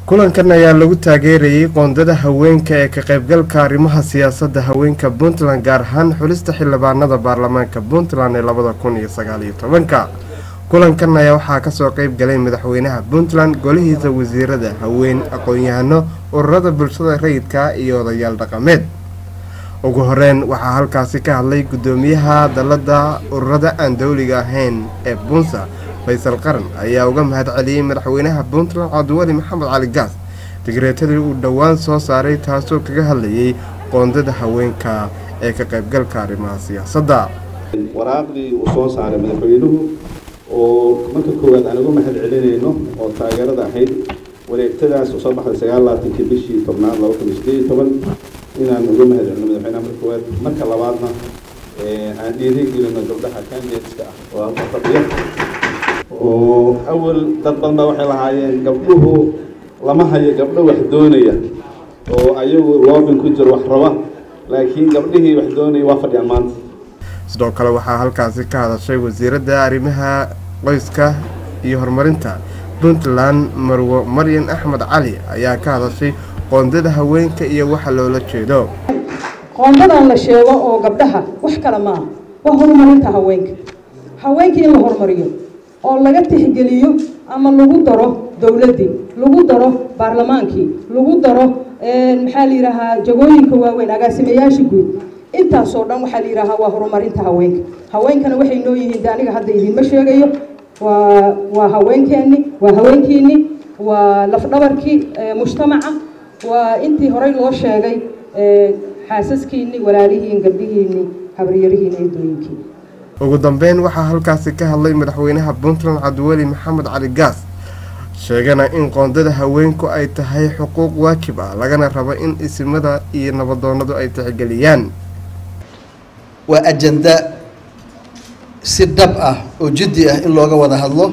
kulankan ayaa lagu taageerayay qoondada haweenka ee ka qaybgalka arrimaha siyaasadda haweenka puntland gaar ahaan xulista xildhibaanada baarlamaanka puntland ee labada kun iyo sagaaliyo tobanka kulankan ayaa waxaa kasoo qeyb galay madaxweynaha puntland golihiisa wasiirada haween aqoon-yahano ururada bulshada rayidka iyo odayaal dhaqameed ugu horeyn waxaa halkaasi ka hadlay guddoomiyaha dalada ururada aan dowliga ahayn ee bunsa faysal qaran ayaa uga mahad celiyey madaxweynaha puntland cabdiweli maxamed cali gaas digreetadii uu dhowaan soo saaray taasoo kaga hadlayay qoondada haweenka ee ka qaybgalka arrimaha siyaasadda waraaqdii uu soo saaray madaxweynuhu oo marka koowaad aan uga mahad celinayno oo taageerada ahayd wareegtadaas oo soo baxday sagaal labaatankii bishii tobnaad laba kun iyo sideed iyo toban inaan uga mahad celino madaxweynaha marka koowaad marka labaadna aan dhiirigelino gabdhaha candidateska ah oo halka fadhiya oo awal dad badan baa waxay lahaayeen gabdhuhu lama hayo gabdho wax doonaya oo ayagu loobin ku jiro wax raba laakiin gabdhihii wax doonaya waa fadhiyaan maanta sidoo kale waxaa halkaasi ka hadashay wasiiradda arrimaha qoyska iyo horumarinta puntland marwo maryan axmed cali ayaa ka hadashay qoondada haweenka iyo waxa loola jeedo qoondadan la sheego oo gabdhaha wax kale maaha waa horumarinta haweenka haweenka in la horumariyo oo laga tixgeliyo ama lagu daro dowladdii lagu daro baarlamaankii lagu daro maxaa la yidhaahaa jagooyinka waaweyn agaasimayaasha guud intaasoo dhan waxaa la yidhaahaa waa horumarinta haweenka haweenkana waxay noo yihiin de aniga hadda idiinma sheegayo waa waa haweenkeenni waa haweenkiinni waa lafdhabarkii mujtamaca waa intii horey loo sheegay xaasaskiinni walaalihiin gabdhihiinni habaryarihiin eedooyinkiin ugu dambeyn waxaa halkaasi ka hadlay madaxweynaha puntland cabdiweli maxamed cali gaas sheegana in qoondada haweenku ay tahay xuquuq waajib ah lagana rabo in isimada iyo nabadoonadu ay tixgeliyaan waa ajanda si dhab ah oo jiddi ah in looga wada hadlo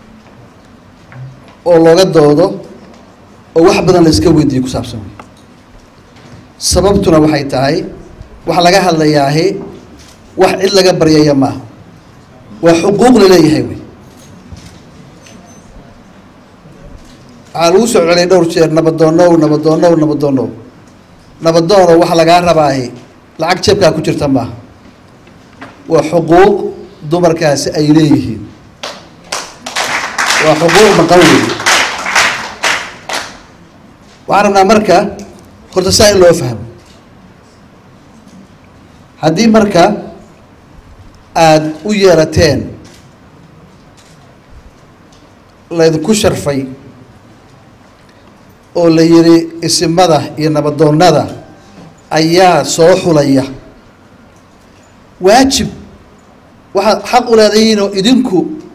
oo looga doodo oo wax badan la iska weydiiyo ku saabsan sababtuna waxay tahay waxa laga hadlayaahi wax cid laga baryaya maaha waa xuquuq la leeyahay wey waxaa lagu soo celiyay dhowr jeer nabadoonow nabadoonow nabadoonow nabadoonow waxa lagaa rabaahi lacag jeebkaa ku jirta maaha waa xuquuq dumarkaasi ay leeyihiin waa xuquuq maqan wey waxaan rabnaa marka horta saa in loo fahmo haddii marka aada u yeelateen laydinku sharfay oo la yidhi isimada iyo nabadoonnada ayaa soo xulaya waajib waxaad xaq u leedahiin oo idinku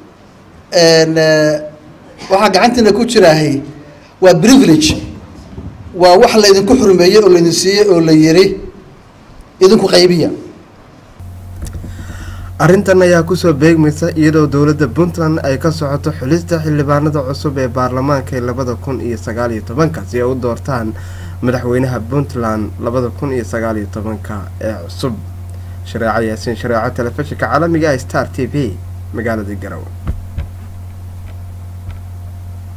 waxaa gacantiina ku jiraahay waa privilege waa wax laydinku xurmeeyey oo laydin siiyey oo la yidhi idinku qaybiya arrintan ayaa kusoo beegmaysa iyadoo dowladda puntland ay ka socoto xulista xildhibaanada cusub ee baarlamaanka ee labada kun iyo sagaaliyo tobanka si ay u doortaan madaxweynaha puntland labada kun iyo sagaaliyo tobanka ee cusub shareeco yaasiin shareeco telefishinka caalamiga ah star t v magaalada garowe